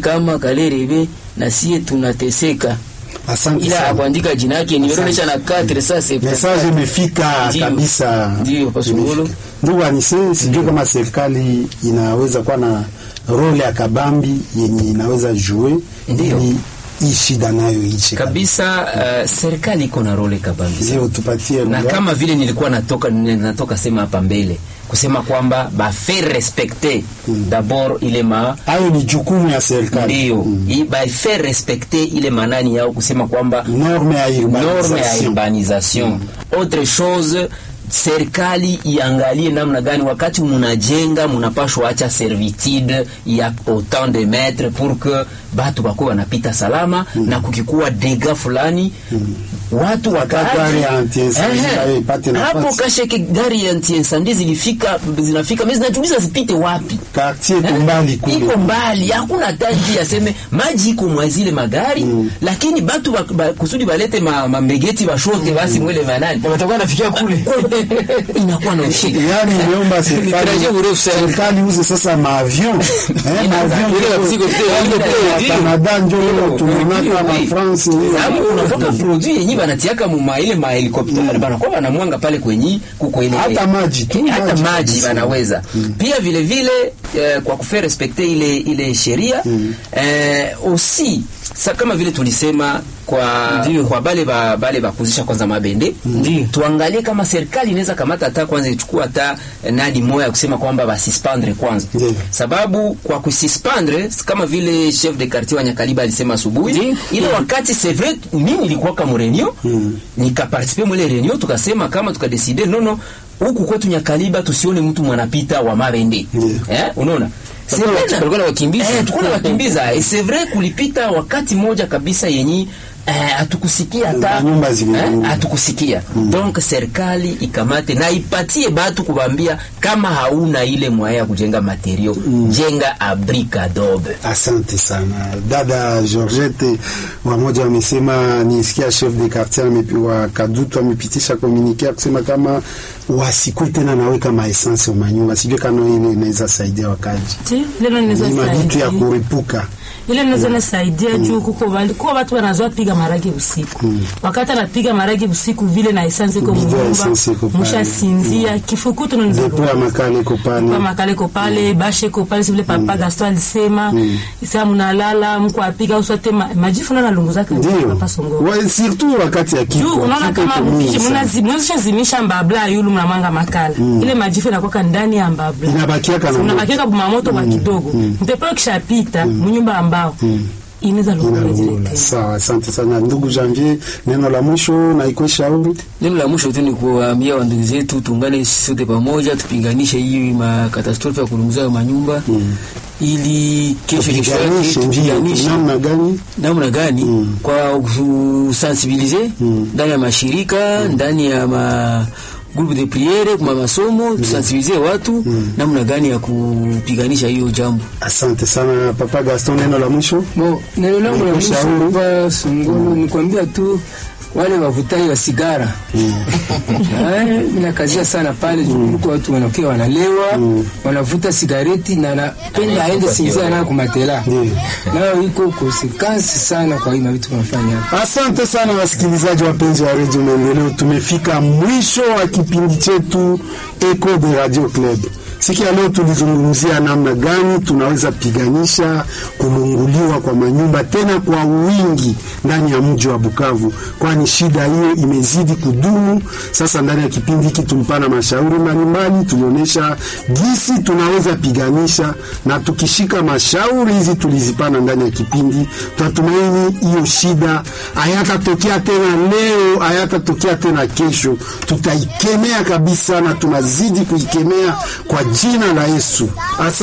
kama Kalerebe na sie tunateseka, Asante ila sana. akuandika jina yake nimeonyesha na 4 sasa Message imefika Ndiyo. kabisa. Ndiyo, Pasungulu. Ndugu Anise, sijui kama serikali inaweza kuwa na role ya kabambi yenye inaweza jue Ndiyo. ili hii shida nayo iche kabisa. Uh, serikali iko na role kabambi sana. Ndio tupatie na lugha. kama vile nilikuwa natoka natoka sema hapa mbele kusema kwamba ba faire respecter d'abord ile ma hayo ni jukumu ya serikali. ndio Mm. i- ba faire respecter ile manani yao kusema kwamba norme ya norme ya urbanisation. urbanisation. Autre chose serikali iangalie namna gani wakati munajenga munapashwa acha servitude ya autant de metre pour que batu bakuwa wanapita salama na kukikuwa dega fulani watu wakaaje. gari ya anti-incendie Ehe. nayo ipate nafasi. hapo kasheke gari ya anti-incendie zilifika zinafika mimi zinajiuliza zipite wapi Quartier iko mbali kule. iko mbali, hakuna taji aseme maji iko mwa zile magari lakini batu ba, ba, kusudi balete ma, mambegeti bashote basi mwele manani watakuwa nafikia kule inakuwa na ushika Yaani imeomba serikali Nitarajia urefu sana. serikali uze sasa maavion eh, maavion Ile ya mzigo pia, ile pia, ya Canada njo Ndio, tunaonaka ndio, na ndio. France sababu unatoka produit yenye banatiaka muma ile mahelikopteri banakuwa banamwanga pale kwenye kuko ile Hata maji tu, hata maji maji kabisa. banaweza pia vile vile eh, kwa kufaire respecter ile ile sheria eh, aussi sa kama vile tulisema kwa Ndio. kwa bale ba bale bakuzisha kwanza mabende Ndio. tuangalie kama serikali inaweza kamata hata kwanza ichukua hata eh, nadi moya ya kusema kwamba basispandre kwanza Ndio. sababu kwa kusispandre kama vile chef de quartier wa Nyakaliba alisema asubuhi Ndio. ile wakati c'est vrai mimi nilikuwa kama reunion Mm. nikaparticipe mwele reunion tukasema kama tukadeside nono huku kwetu Nyakaliba tusione mtu mwanapita wa mabende Ndio. eh unaona C'est Walikuwa vrai na- walikuwa wakimbiza. eh tulikuwa na wakimbiza et c'est vrai kulipita wakati moja kabisa yenyi eh, hatukusikia hata Na nyumba zilianguka. hatukusikia donc serikali ikamate na ipatie batu kubambia kama hauna ile mwaya ya kujenga materio jenga abri adobe Asante sana dada Georgette, wamoja wamesema, nisikia chef de quartier amepi- wa Kadutu amepitisha komunike kusema kama wasikwe tena naweka maessence wa manyumba, sijui kama ile inaweza saidia wakaji Ti, lelo inaweza ni mavitu ya saidia. kurepuka ile inaweza nasaidia juu kuko wali- kuko watu wanazoa piga maragi usiku wakati anapiga maragi usiku vile na essence iko Bidhaa mnyumba essence iko pale. mushasinzia kifukutu nanaweza depo ya makale iko pale kwa makale ko pale bashe ko pale sivile papa Gaston alisema isa mnalala mko apiga uswate ma, majifu na nalunguza ndio papa songo Wa- surtout wakati ya juu kifo unaona kifo kama iko mingi sana. mnazishazimisha mbabla yulu mnamanga makala ile majifu inakuwa ndani ya mbabla inabakiaka na moto. unabakiaka bumamoto kwa kidogo mpepo kishapita mnyumba ambao inaweza lungula zile Inarungula. tena. Sawa, asante sana ndugu Janvier, neno la mwisho na iko shauri Neno la mwisho tu ni kuwaambia wandugu zetu tuungane sisi sote pamoja, tupinganishe hii makatastrofe ya kulunguza manyumba ili kesho kesho yake tupiganishe ndio tupiganishe namna gani namna gani kwa kusensibilize ndani ya mashirika ndani ya ma groupe de priere kwa masomo tusensibilize watu namna gani ya kupiganisha hiyo jambo. Asante sana Papa Gaston, neno la mwisho. Bo, neno langu la mwisho Ushauri. kwa Sungulu ni kuambia tu wale wavutaji wa sigara Eh, minakazia sana pale jukuliko watu wanakuwa wanalewa wanavuta sigareti na napenda aende sinzia nayo kumatela Ndiyo. nayo iko konsekansi sana kwa hii mavitu wanafanya hapa. Asante sana wasikilizaji wapenzi wa Radio Maendeleo, tumefika mwisho wa kipindi chetu Echo de Radio Club. Siku ya leo tulizungumzia namna gani tunaweza piganisha kulunguliwa kwa manyumba tena kwa wingi ndani ya mji wa Bukavu, kwani shida hiyo imezidi kudumu. Sasa ndani ya kipindi hiki tumpana mashauri mbalimbali, tulionyesha jinsi tunaweza piganisha, na tukishika mashauri hizi tulizipana ndani ya kipindi, tunatumaini hiyo shida hayatatokea tena leo, hayatatokea tena kesho. Tutaikemea kabisa na tunazidi kuikemea kwa jina la Yesu. Asa